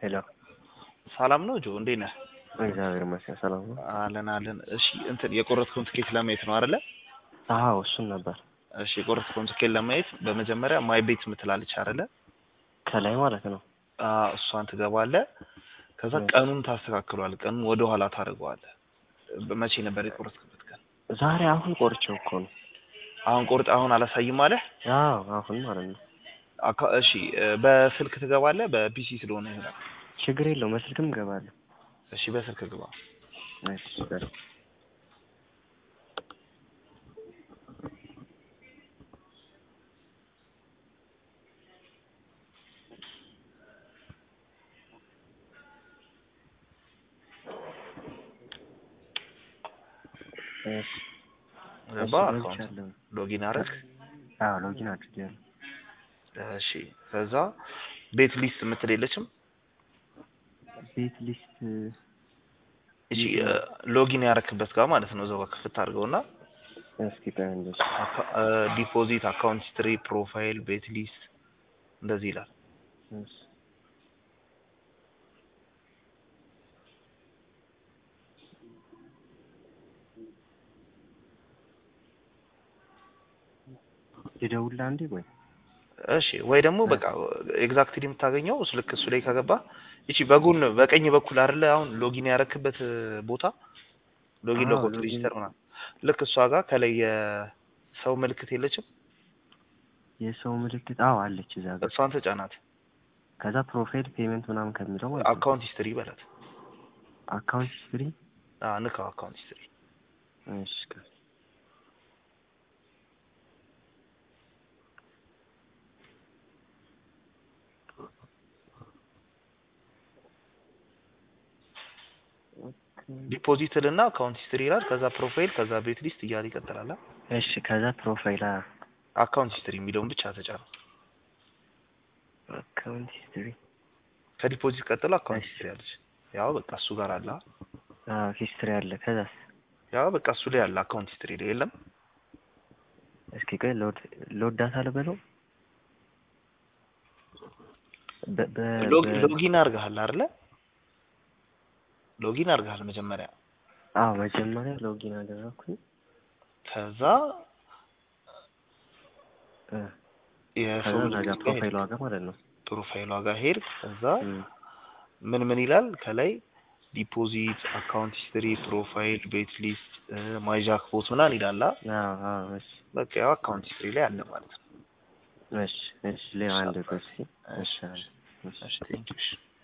ሄሎ ሰላም ነው ጆ፣ እንዴት ነህ? እግዚአብሔር ይመስገን ሰላም ነው። አለን አለን። እሺ እንትን የቆረጥከውን ትኬት ለማየት ነው አይደለ? አዎ እሱን ነበር እሺ የቆረጥከውን ትኬት ለማየት በመጀመሪያ ማይ ቤት ምትላለች አይደለ? ከላይ ማለት ነው። አዎ እሷን ትገባለህ። ከዛ ቀኑን ታስተካክሏል። ቀኑን ወደ ኋላ ታደርገዋለህ። መቼ ነበር የቆረጥክበት ቀን? ዛሬ አሁን ቆርቼው እኮ ነው። አሁን ቆርጥ አሁን አላሳይም አለህ? አዎ አሁን ማለት ነው። አካ- እሺ በስልክ ትገባለህ? በፒሲ ስለሆነ ይሆናል። ችግር የለውም በስልክም እገባለሁ። እሺ በስልክ ግባ። እሺ በል። እሺ ገባ። እሺ፣ አካውንት ገብቻለሁ። ሎጊን አረግ። አዎ ሎጊን አድርጌያለሁ። እሺ ከዛ ቤት ሊስት የምትል የለችም? ቤት ሊስት እሺ ሎጊን ያረክበት ጋር ማለት ነው። እዛው ጋር ክፍት አድርገውና እስኪ ቆይ አንዴ። ዲፖዚት፣ አካውንት ሂስትሪ፣ ፕሮፋይል፣ ቤት ሊስት እንደዚህ ይላል። እሺ ልደውልልህ አንዴ ወይ እሺ ወይ ደግሞ በቃ ኤግዛክትሊ የምታገኘው እሱ ልክ እሱ ላይ ከገባ እቺ በጎን በቀኝ በኩል አይደለ አሁን ሎጊን ያረክበት ቦታ ሎጊን አዎ፣ ሎጎት ሎጊን። ሬጂስተር ምናምን ልክ እሷ ጋር ከላይ የሰው ምልክት የለችም? የሰው ምልክት አዎ አለች እዛ ጋር። እሷን ተጫናት። ከዛ ፕሮፋይል ፔመንት ምናምን ከሚለው ማለት ነው። አካውንት ሂስትሪ በላት። አካውንት ሂስትሪ አዎ ንካው አካውንት ሂስትሪ። እሺ ቆይ። ዲፖዚትል እና አካውንት ሂስትሪ ይላል። ከዛ ፕሮፋይል፣ ከዛ ቤት ሊስት እያለ ይቀጥላል። አ? እሺ ከዛ ፕሮፋይል አ አካውንት ሂስትሪ የሚለውን ብቻ ተጫነ። አካውንት ሂስትሪ ከዲፖዚት ቀጥሎ አካውንት ሂስትሪ አለች። ያው በቃ እሱ ጋር አለ። አ? አዎ ሂስትሪ አለ። ከዛስ ያው በቃ እሱ ላይ አለ። አካውንት ሂስትሪ ላይ የለም። እስኪ ቆይ ሎድ ሎድ ዳታ ልበለው በ በ ሎግ- በ- ሎጊን አድርገሃል አይደለ? ሎጊን አድርገሃል መጀመሪያ። አዎ መጀመሪያ ሎጊን አደረኩኝ። ከዛ እ የሰው ከዛ እዛ ጋር ምልክት ጋር ፕሮፋይሏ ሄድክ። ጋር ማለት ነው። ፕሮፋይሏ ጋር ሄድክ። ከዛ እም፣ ምን ምን ይላል ከላይ ዲፖዚት፣ አካውንት ሂስትሪ፣ ፕሮፋይል፣ ቤት ሊስት፣ ማይዣክ ቦት ምናምን ይላል። አ? አዎ አዎ እሺ በቃ ያው አካውንት ሂስትሪ ላይ አለ ማለት ነው። እሺ እሺ ሌላ አንድ ቆይ እስኪ እሺ እሺ አንድ እሺ እሺ ቴንኪው። እሺ